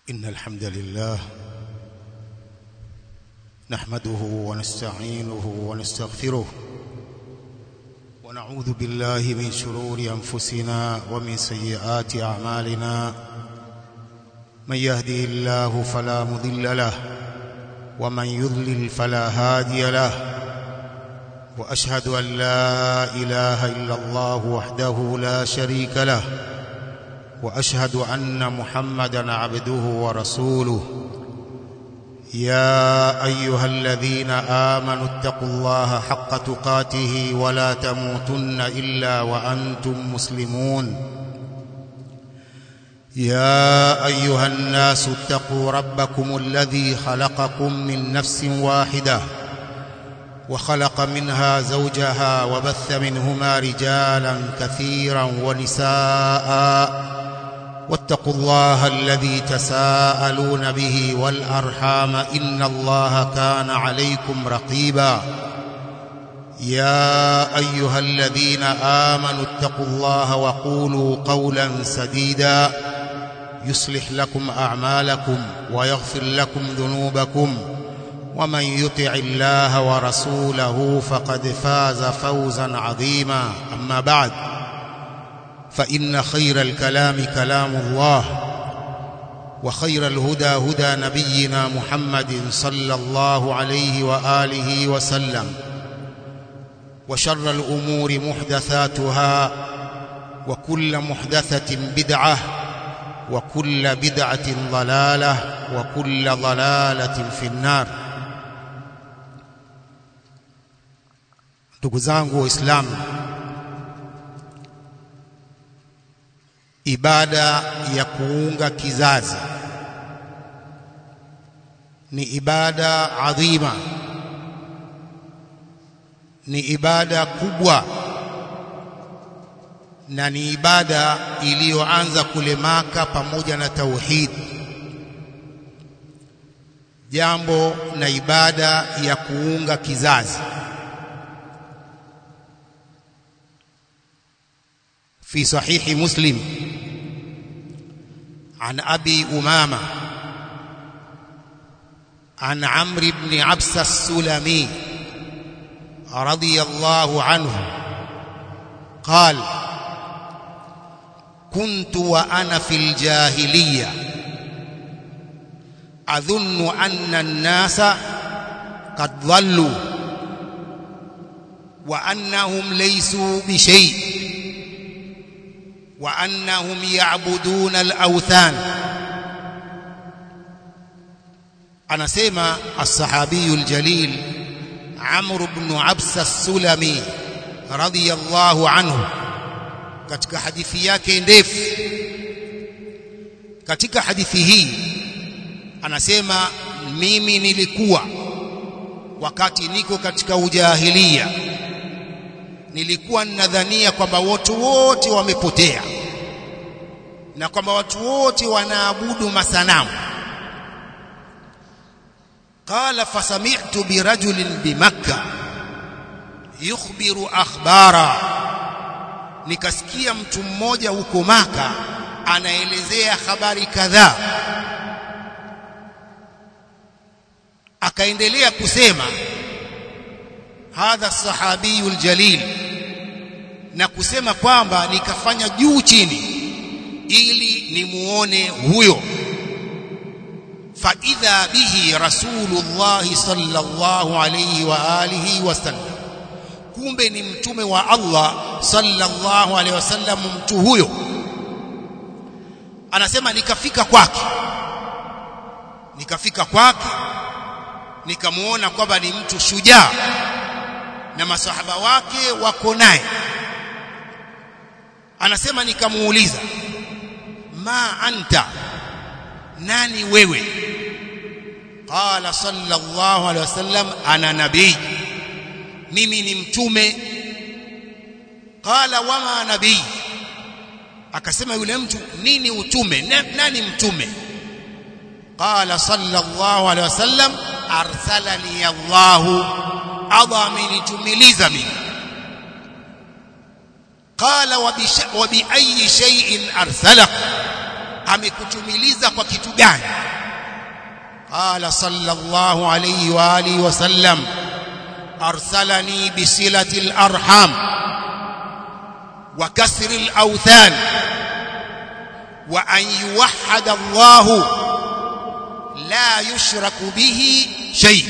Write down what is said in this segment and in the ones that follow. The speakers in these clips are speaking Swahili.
إن الحمد لله نحمده ونستعينه ونستغفره ونعوذ بالله من شرور أنفسنا ومن سيئات أعمالنا من يهده الله فلا مضل له ومن يضلل فلا هادي له وأشهد أن لا إله إلا الله وحده لا شريك له واشهد ان محمدا عبده ورسوله يا ايها الذين امنوا اتقوا الله حق تقاته ولا تموتن الا وانتم مسلمون يا ايها الناس اتقوا ربكم الذي خلقكم من نفس واحده وخلق منها زوجها وبث منهما رجالا كثيرا ونساء واتقوا الله الذي تساءلون به والأرحام إن الله كان عليكم رقيبا يا أيها الذين آمنوا اتقوا الله وقولوا قولا سديدا يصلح لكم أعمالكم ويغفر لكم ذنوبكم ومن يطع الله ورسوله فقد فاز فوزا عظيما أما بعد فإن خير الكلام كلام الله وخير الهدى هدى نبينا محمد صلى الله عليه وآله وسلم وشر الأمور محدثاتها وكل محدثة بدعة وكل بدعة ضلالة وكل ضلالة في النار ndugu zangu waislamu ibada ya kuunga kizazi ni ibada adhima ni ibada kubwa na ni ibada iliyoanza kule Maka pamoja na tauhid jambo na ibada ya kuunga kizazi في صحيح مسلم عن أبي أمامة عن عمرو بن عبس السلمي رضي الله عنه قال كنت وأنا في الجاهلية أظن أن الناس قد ضلوا وأنهم ليسوا بشيء وأنهم يعبدون الأوثان anasema الصحابي الجليل عمرو بن عبس السلمي رضي الله عنه katika hadithi yake ndefu katika hadithi hii anasema mimi nilikuwa wakati niko katika ujahilia nilikuwa ninadhania kwamba watu wote wamepotea na kwamba watu wote wanaabudu masanamu qala fasami'tu birajulin bimakka yukhbiru akhbara nikasikia mtu mmoja huko maka anaelezea habari kadhaa akaendelea kusema hadha sahabiyu aljalil na kusema kwamba nikafanya juu chini ili nimuone huyo fa idha bihi rasulullah sallallahu alayhi wa alihi wasallam kumbe ni mtume wa Allah sallallahu alayhi wasallam mtu huyo anasema nikafika kwake nikafika kwake nikamuona kwamba ni mtu shujaa na masahaba wake wako naye anasema nikamuuliza ma anta nani wewe qala sallallahu alaihi wasallam ana nabii mimi ni mtume qala wama nabii akasema yule mtu nini utume nani mtume qala sallallahu alaihi wasallam arsalani Allahu Allah amenitumiliza mimi qala wa bi ayyi shay'in arsalak amekutumiliza kwa kitu gani qala sallallahu alayhi wa alihi wasallam arsalani bisilati alarham wa kasri alawthan wa an yuwahhada Allah la yushraku bihi shay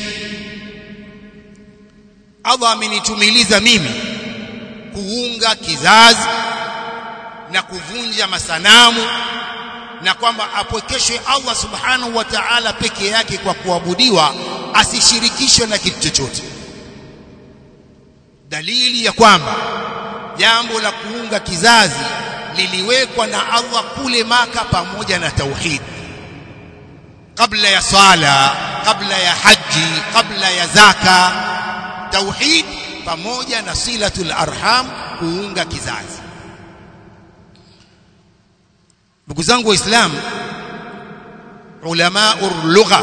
Allah amenitumiliza mimi kuunga kizazi na kuvunja masanamu na kwamba apwekeshwe Allah subhanahu wa ta'ala peke yake kwa kuabudiwa asishirikishwe na kitu chochote dalili ya kwamba jambo la kuunga kizazi liliwekwa na Allah kule maka pamoja na tauhid kabla ya swala kabla ya haji kabla ya zaka tauhid pamoja na silatul arham kuunga kizazi ndugu zangu waislamu ulama lugha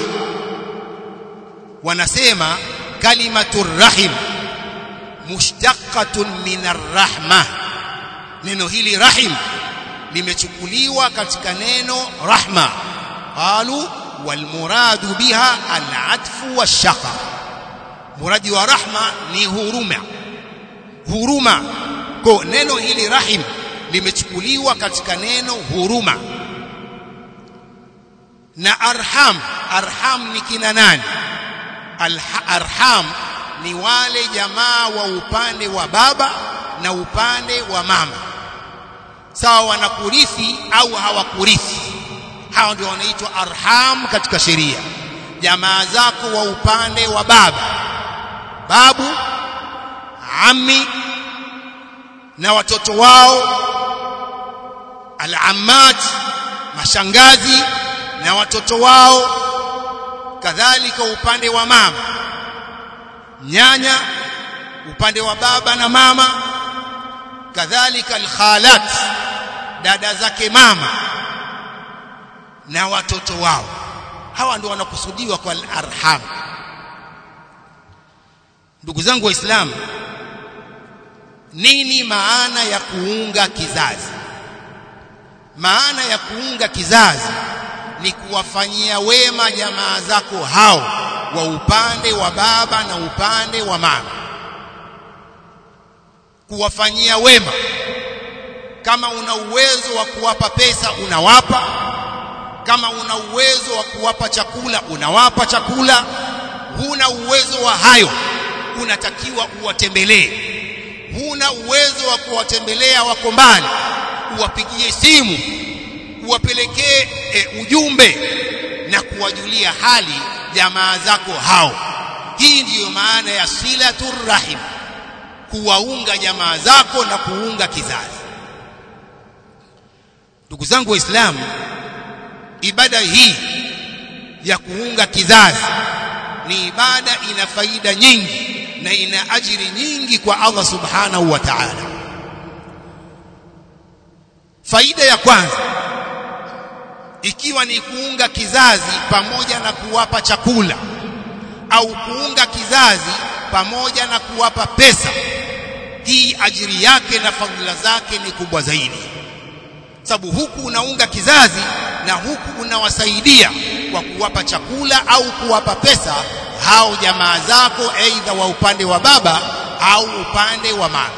wanasema kalimatu rahim mushtaqatun min arrahma neno hili rahim limechukuliwa katika neno rahma qalu walmuradu biha alatfu washaqa muradi wa rahma ni huruma huruma kwa neno hili rahim limechukuliwa katika neno huruma na arham arham ni kina nani arham ni wale jamaa wa upande wa baba na upande wa mama sawa wanakurithi au hawakurithi hao ndio wanaitwa arham katika sheria jamaa zako wa upande wa baba babu ammi na watoto wao al-ammat mashangazi na watoto wao kadhalika upande wa mama nyanya upande wa baba na mama kadhalika al-khalat dada zake mama na watoto wao hawa ndio wanakusudiwa kwa al-arham ndugu zangu waislamu nini maana ya kuunga kizazi maana ya kuunga kizazi ni kuwafanyia wema jamaa zako hao wa upande wa baba na upande wa mama kuwafanyia wema kama una uwezo wa kuwapa pesa unawapa kama una uwezo wa kuwapa chakula unawapa chakula huna uwezo wa hayo unatakiwa uwatembelee huna uwezo wa kuwatembelea wako mbali uwapigie simu uwapelekee e, ujumbe na kuwajulia hali jamaa zako hao hii ndiyo maana ya silatur rahim kuwaunga jamaa zako na kuunga kizazi ndugu zangu waislamu ibada hii ya kuunga kizazi ni ibada ina faida nyingi na ina ajiri nyingi kwa Allah subhanahu wa ta'ala faida ya kwanza ikiwa ni kuunga kizazi pamoja na kuwapa chakula au kuunga kizazi pamoja na kuwapa pesa hii ajiri yake na fadhila zake ni kubwa zaidi sababu huku unaunga kizazi na huku unawasaidia kwa kuwapa chakula au kuwapa pesa hao jamaa zako aidha wa upande wa baba au upande wa mama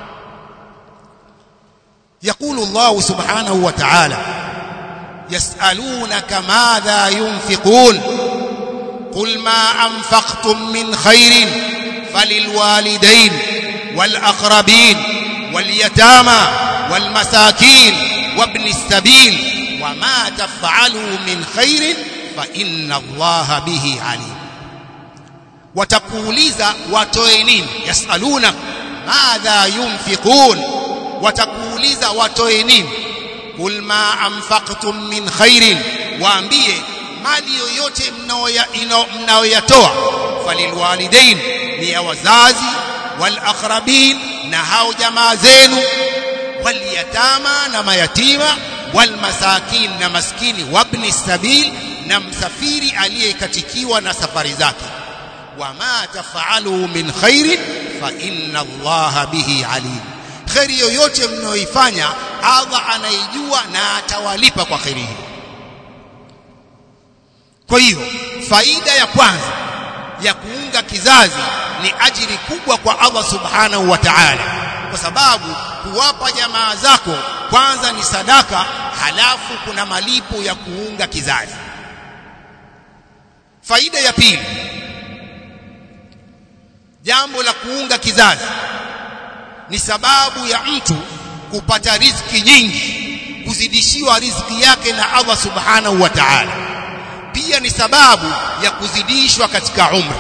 يقول الله سبحانه وتعالى يسألونك ماذا ينفقون قل ما أنفقتم من خير فللوالدين والأقربين واليتامى والمساكين وابن السبيل وما تفعلوا من خير فإن الله به عليم watakuuliza watoe nini yasaluna madha yunfiqun watakuuliza watoe nini kul ma anfaqtum min khairin waambie mali yoyote mnayoyatoa falilwalidain ni ya wazazi walaqrabin na hao jamaa zenu walyatama na mayatima walmasakin na maskini wabni sabil na msafiri aliyekatikiwa na safari zake wama tafalu min khairin fa inna allaha bihi alim khairi yoyote mnayoifanya Allah anaijua na atawalipa kwa khairi hiyo kwa hiyo faida ya kwanza ya kuunga kizazi ni ajiri kubwa kwa Allah subhanahu wa ta'ala kwa sababu kuwapa jamaa zako kwanza ni sadaka halafu kuna malipo ya kuunga kizazi faida ya pili jambo la kuunga kizazi ni sababu ya mtu kupata riziki nyingi kuzidishiwa riziki yake na Allah subhanahu wa ta'ala pia ni sababu ya kuzidishwa katika umri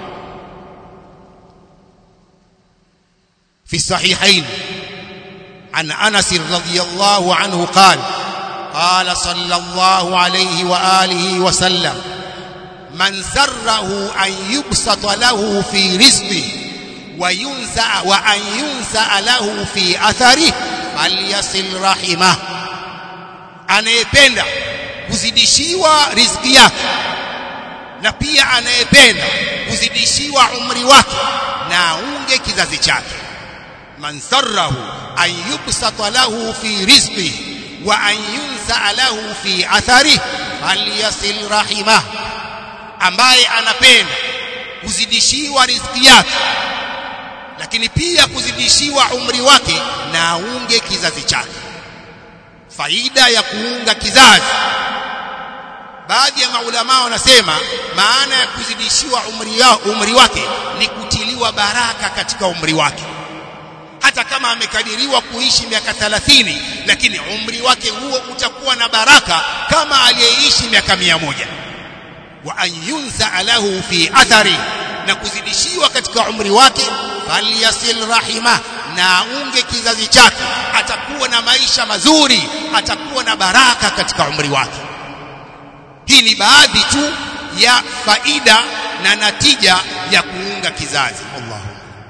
في الصحيحين عن أنس رضي الله عنه قال قال صلى الله عليه وآله وسلم من سره أن يبسط له في رزقه وينسأ وأن ينسأ له في أثره فليصل رحمه anayependa kuzidishiwa riziki yake na pia anayependa kuzidishiwa umri wake na aunge kizazi chake man sarrahu an yubsata lahu fi rizqihi wa an yunsa lahu fi atharihi falyasil rahimah ambaye anapenda kuzidishiwa riziki yake lakini pia kuzidishiwa umri wake na aunge kizazi chake faida ya kuunga kizazi baadhi ya maulama wanasema maana ya kuzidishiwa umri, yao, umri wake ni kutiliwa baraka katika umri wake hata kama amekadiriwa kuishi miaka 30 lakini umri wake huo utakuwa na baraka kama aliyeishi miaka mia moja wa an yunsa lahu fi athari na kuzidishiwa katika umri wake falyasil rahima na aunge kizazi chake atakuwa na maisha mazuri atakuwa na baraka katika umri wake hii ni baadhi tu ya faida na natija ya kuunga kizazi Allahu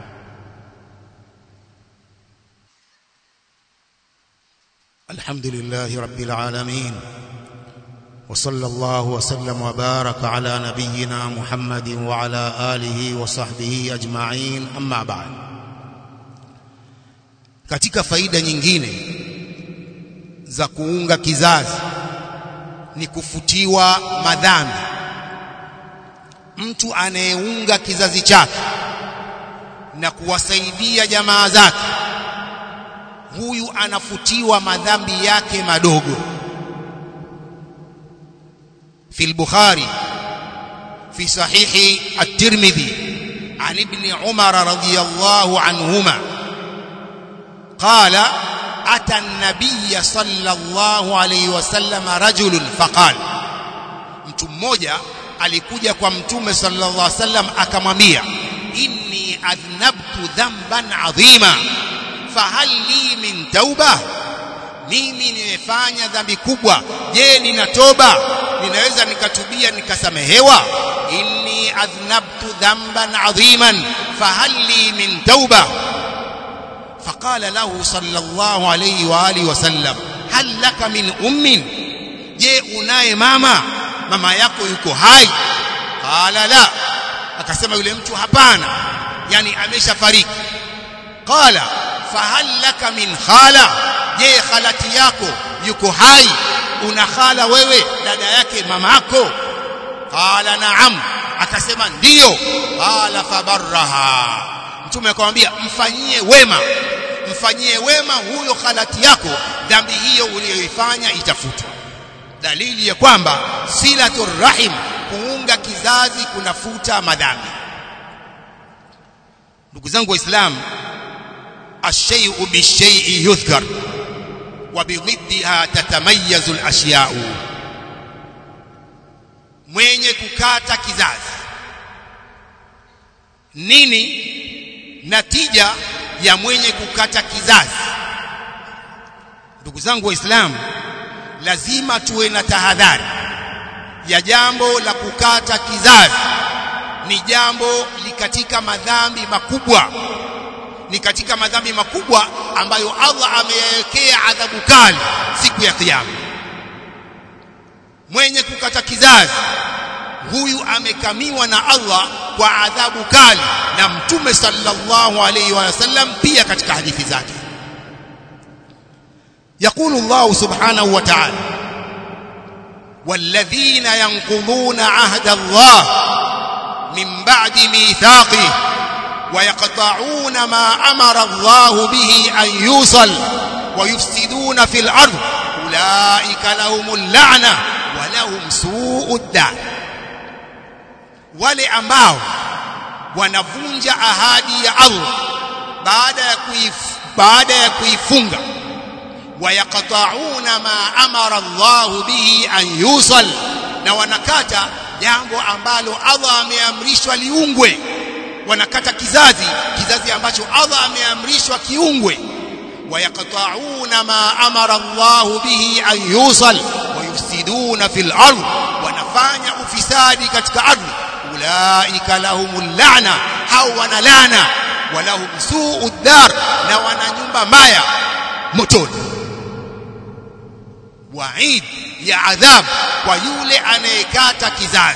الحمد لله رب العالمين وصلى الله وسلم وبارك على نبينا محمد وعلى آله وصحبه أجمعين أما بعد katika faida nyingine za kuunga kizazi ni kufutiwa madhambi mtu anayeunga kizazi chake na kuwasaidia jamaa zake huyu anafutiwa madhambi yake madogo في البخاري في صحيح الترمذي عن ابن عمر رضي الله عنهما قال أتى النبي صلى الله عليه وسلم رجل فقال mtu mmoja alikuja kwa mtume sallallahu alaihi wasallam akamwambia inni adhnabtu dhanban adhima fahal li min tauba mimi nimefanya dhambi kubwa je nina toba ninaweza nikatubia nikasamehewa inni adhnabtu dhanban adhiman fahal li min tauba فقال له صلى الله عليه واله وسلم هل لك من ام je unaye mama mama yako yuko hai qala la akasema yule mtu hapana yani ameshafariki qala fahal laka min khala je khalati yako yuko hai una khala wewe dada yake mamako qala naam akasema ndiyo qala fabarraha mtume akamwambia mfanyie wema mfanyie wema huyo khalati yako dhambi hiyo uliyoifanya itafutwa dalili ya kwamba silatur rahim kuunga kizazi kunafuta madhambi ndugu zangu waislamu الشيء بالشيء يذكر وبضدها تتميز الاشياء mwenye kukata kizazi nini natija ya mwenye kukata kizazi ndugu zangu waislamu lazima tuwe na tahadhari ya jambo la kukata kizazi ni jambo likatika madhambi makubwa ni katika madhambi makubwa ambayo Allah ameyawekea adhabu kali siku ya kiyama mwenye kukata kizazi huyu amekamiwa na Allah kwa adhabu kali na mtume sallallahu alayhi wa sallam pia katika hadithi zake يقول الله سبحانه وتعالى والذين ينقضون عهد الله من بعد ميثاقه ويقطعون ما أمر الله به أن يوصل ويفسدون في الأرض أولئك لهم اللعنة ولهم سوء الدار wale ambao wanavunja ahadi ya Allah baada ya kuif, baada ya kuifunga wayaqta'una ma amara Allah bihi an yusal na wanakata jambo ambalo Allah ameamrishwa liungwe wanakata kizazi kizazi ambacho Allah ameamrishwa kiungwe wayaqta'una ma amara Allah bihi an yusal wayufsiduna fil ardh wanafanya ufisadi katika ardhi ulaika lahumul la'na hao wana laana walahum su'ud dar na wana nyumba mbaya motoni waid ya adhab kwa yule anayekata kizazi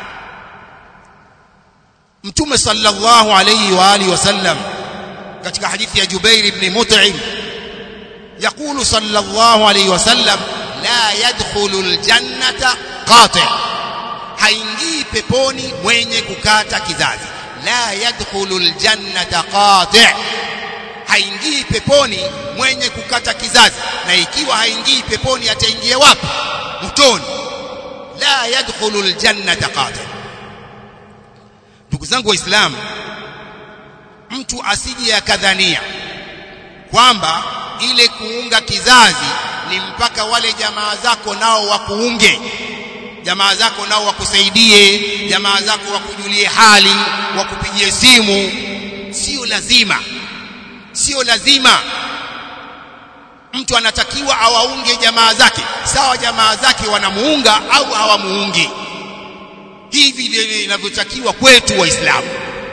mtume sallallahu alayhi wa alihi wasallam katika hadithi ya Jubair ibn Mut'im يقول صلى الله عليه وسلم لا يدخل الجنة قاطع haingii peponi mwenye kukata kizazi la yadkhulu aljannata qati' haingii peponi mwenye kukata kizazi na ikiwa haingii peponi ataingia wapi motoni la yadkhulu aljannata qati' ndugu zangu waislamu mtu asije akadhania kwamba ile kuunga kizazi ni mpaka wale jamaa zako nao wakuunge jamaa zako nao wakusaidie jamaa zako wakujulie hali wakupigie simu sio lazima sio lazima mtu anatakiwa awaunge jamaa zake sawa jamaa zake wanamuunga au hawamuungi hivi ndivyo inavyotakiwa kwetu waislamu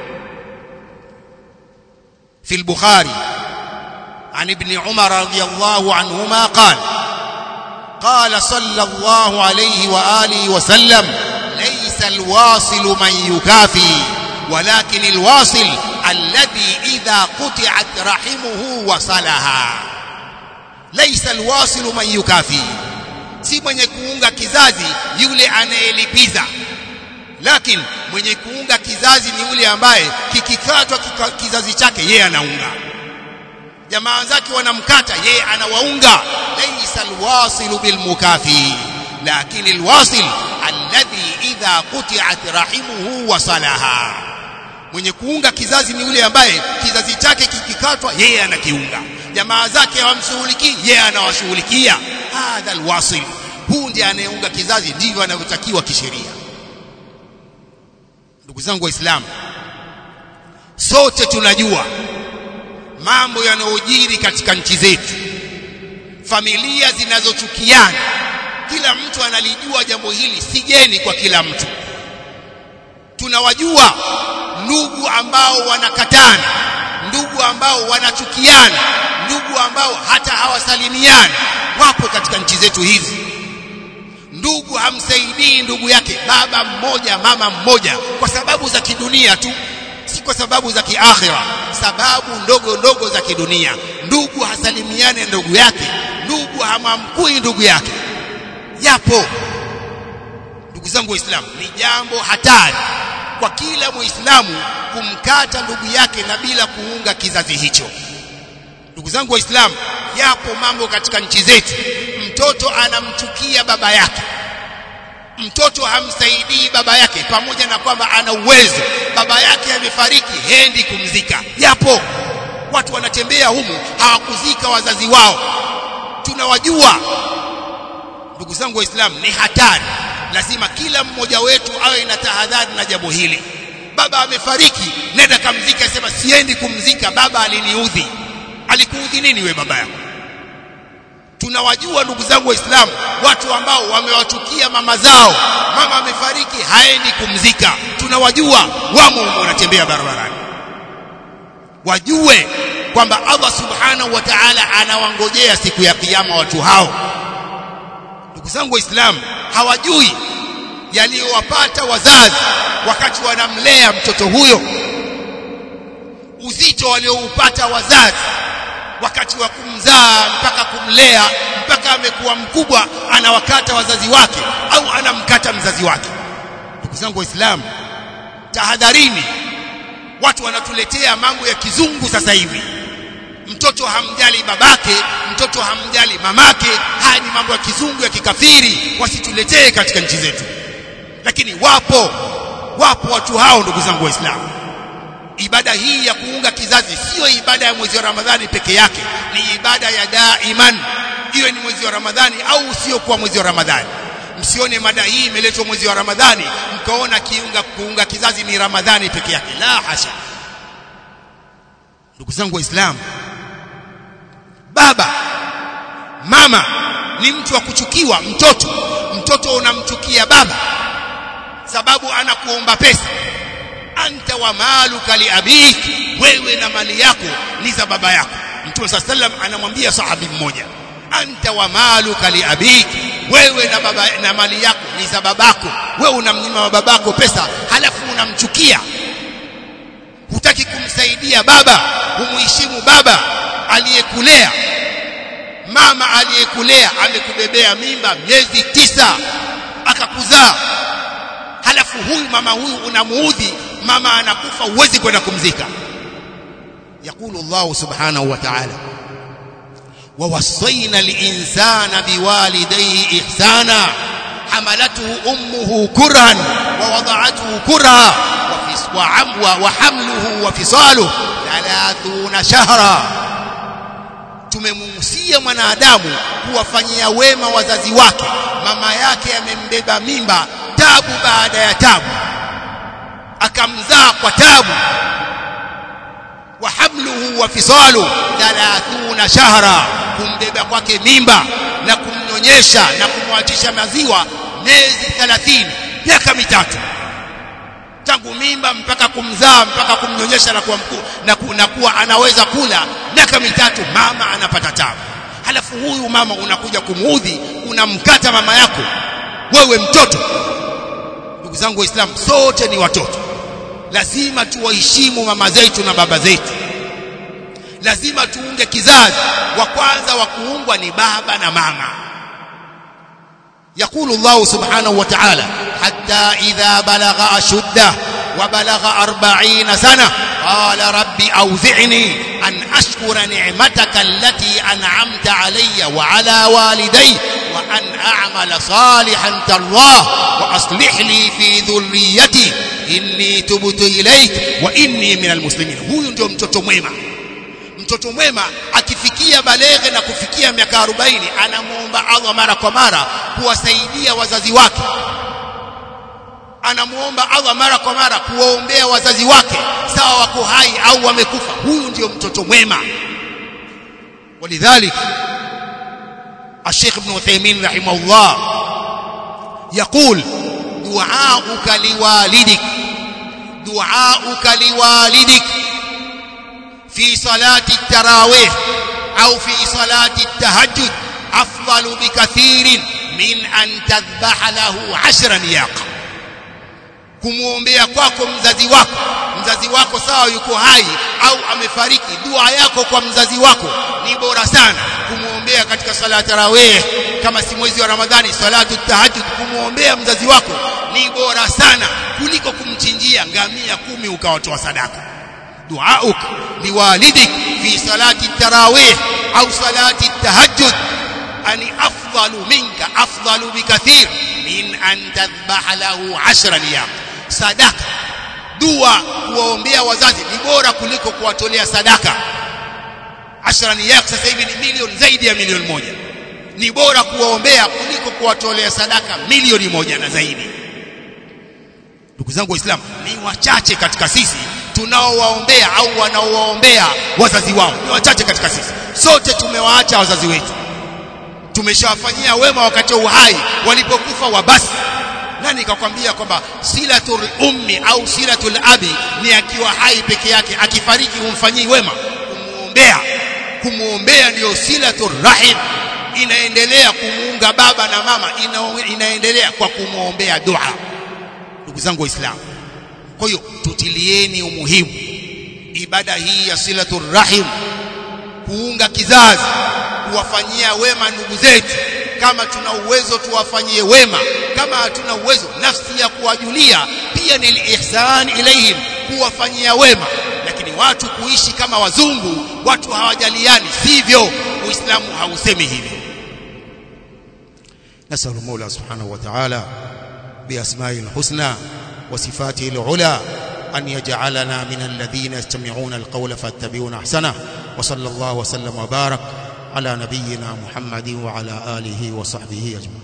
في البخاري عن ابن عمر رضي الله عنهما قال قال صلى الله عليه وآله وسلم ليس الواصل من يكافي ولكن الواصل الذي إذا قطعت رحمه وصلها ليس الواصل من يكافي si mwenye kuunga kizazi yule anayelipiza lakini mwenye kuunga kizazi ni yule ambaye kikikatwa kika, kizazi chake yeye anaunga jamaa zake wanamkata yeye anawaunga laysa alwasilu bilmukafi lakini alwasil alladhi idha quti'at rahimuhu wasalaha mwenye kuunga kizazi ni yule ambaye kizazi chake kikikatwa yeye anakiunga jamaa zake hawamshughulikii yeye anawashughulikia hadha alwasil huu ndiye anayeunga kizazi ndivyo anavyotakiwa kisheria ndugu zangu waislamu sote tunajua mambo yanayojiri katika nchi zetu familia zinazochukiana kila mtu analijua jambo hili si geni kwa kila mtu tunawajua ndugu ambao wanakatana ndugu ambao wanachukiana ndugu ambao hata hawasalimiani wapo katika nchi zetu hizi ndugu hamsaidii ndugu yake baba mmoja mama mmoja kwa sababu za kidunia tu si kwa sababu za kiakhira sababu ndogo ndogo za kidunia ndugu hasalimiane ndugu yake ndugu hamamkui ndugu yake yapo ndugu zangu waislamu ni jambo hatari kwa kila muislamu kumkata ndugu yake na bila kuunga kizazi hicho ndugu zangu waislamu yapo mambo katika nchi zetu mtoto anamchukia baba yake mtoto hamsaidii baba yake pamoja na kwamba ana uwezo baba yake amefariki hendi kumzika yapo watu wanatembea humu hawakuzika wazazi wao tunawajua ndugu zangu waislamu ni hatari lazima kila mmoja wetu awe na tahadhari na jambo hili baba amefariki nenda kamzika sema siendi kumzika baba aliniudhi alikuudhi nini we baba yako tunawajua ndugu zangu waislamu watu ambao wamewachukia mama zao mama amefariki haendi kumzika tunawajua wamo wanatembea barabarani wajue kwamba Allah subhanahu wa ta'ala anawangojea siku ya kiyama watu hao ndugu zangu waislamu hawajui yaliyowapata wazazi wakati wanamlea mtoto huyo uzito walioupata wazazi wakati wa kumzaa mpaka kumlea mpaka amekuwa mkubwa anawakata wazazi wake au anamkata mzazi wake ndugu zangu waislamu tahadharini watu wanatuletea mambo ya kizungu sasa hivi mtoto hamjali babake mtoto hamjali mamake haya ni mambo ya kizungu ya kikafiri wasituletee katika nchi zetu lakini wapo wapo watu hao ndugu zangu waislamu ibada hii ya kuunga kizazi sio ibada ya mwezi wa Ramadhani peke yake ni ibada ya daiman iwe ni mwezi wa Ramadhani au sio kwa mwezi wa Ramadhani msione mada hii imeletwa mwezi wa Ramadhani mkaona kiunga kuunga kizazi ni Ramadhani peke yake la hasha ndugu zangu waislamu baba mama ni mtu wa kuchukiwa mtoto mtoto unamchukia baba sababu anakuomba pesa anta wa maluka li abik wewe na mali yako ni za baba yako mtume saa sallam anamwambia sahabi mmoja anta wa maluka li abik wewe na baba na mali yako ni za babako wewe unamnyima babako pesa halafu unamchukia hutaki kumsaidia baba humuheshimu baba aliyekulea mama aliyekulea amekubebea mimba miezi tisa akakuzaa halafu huyu mama huyu unamuudhi mama anakufa huwezi kwenda kumzika يقول الله سبحانه وتعالى ووصينا الإنسان بوالديه إحسانا حملته أمه كرها ووضعته كرها وحمله وفصاله ثلاثون شهرا tumemuhusia mwanadamu kuwafanyia wema wazazi wake mama yake amembeba mimba tabu baada ya tabu akamzaa kwa tabu wa hamluhu wa fisalu 30 shahra kumbeba kwake mimba na kumnyonyesha na kumwachisha maziwa miezi 30 miaka mitatu tangu mimba mpaka kumzaa mpaka kumnyonyesha na kuwa mkuu na, ku, na kuwa anaweza kula miaka mitatu mama anapata tabu halafu huyu mama unakuja kumuudhi unamkata mama yako wewe mtoto ndugu zangu waislamu sote ni watoto lazima tuwaheshimu mama zetu na baba zetu lazima tuunge kizazi wa kwanza wa kuungwa ni baba na mama يقول الله سبحانه وتعالى حتى إذا بلغ أشده وبلغ أربعين سنة قال ربي أوزعني أن أشكر نعمتك التي أنعمت علي وعلى والدي وأن أعمل صالحا ترضاه وأصلح لي في ذريتي inni tubtu ilaik wa inni minal muslimin huyu ndio mtoto mwema mtoto mwema akifikia baleghe na kufikia miaka 40 anamuomba Allah mara kwa mara kuwasaidia wazazi wake anamuomba Allah mara kwa mara kuwaombea wazazi wake sawa wako hai au wamekufa huyu ndio mtoto mwema ولذلك الشيخ ابن عثيمين رحمه الله يقول دعاؤك لوالدك دعاؤك لوالدك في صلاة التراويح أو في صلاة التهجد أفضل بكثير من أن تذبح له عشر نياقة kumwombea kwako mzazi wako mzazi wako sawa yuko hai au amefariki dua yako kwa mzazi wako ni bora sana kumwombea katika sala tarawih kama si mwezi wa ramadhani salatu tahajjud kumwombea mzazi wako ni bora sana kuliko kumchinjia ngamia kumi ukawatoa sadaka duauk liwalidik fi salati tarawih au salati tahajjud ani afdalu minka afdalu bikathir min an tadhbaha lahu 10 niyam sadaka dua kuwaombea wazazi ni bora kuliko kuwatolea sadaka 10 niyam sasa hivi ni milioni zaidi ya milioni moja ni bora kuwaombea kuliko kuwatolea sadaka milioni moja na zaidi ndugu zangu waislamu ni wachache katika sisi tunaowaombea au wanaowaombea wazazi wao ni wachache katika sisi sote tumewaacha wazazi wetu tumeshawafanyia wema wakati wa uhai walipokufa wabasi nani kakwambia kwamba silatul ummi au silatul abi ni akiwa hai peke yake akifariki humfanyii wema kumuombea kumuombea ndio silatul rahim inaendelea kumuunga baba na mama ina, inaendelea kwa kumwombea dua ndugu zangu waislamu kwa hiyo tutilieni umuhimu ibada hii ya silatul rahim kuunga kizazi kuwafanyia wema ndugu zetu kama tuna uwezo tuwafanyie wema kama hatuna uwezo nafsi ya kuwajulia pia ni ihsan ilayhim kuwafanyia wema lakini watu kuishi kama wazungu watu hawajaliani sivyo uislamu hausemi hivyo نسأل المولى سبحانه وتعالى بأسمائه الحسنى وصفاته العلى أن يجعلنا من الذين يستمعون القول فاتبعون أحسنه وصلى الله وسلم وبارك على نبينا محمد وعلى آله وصحبه أجمعين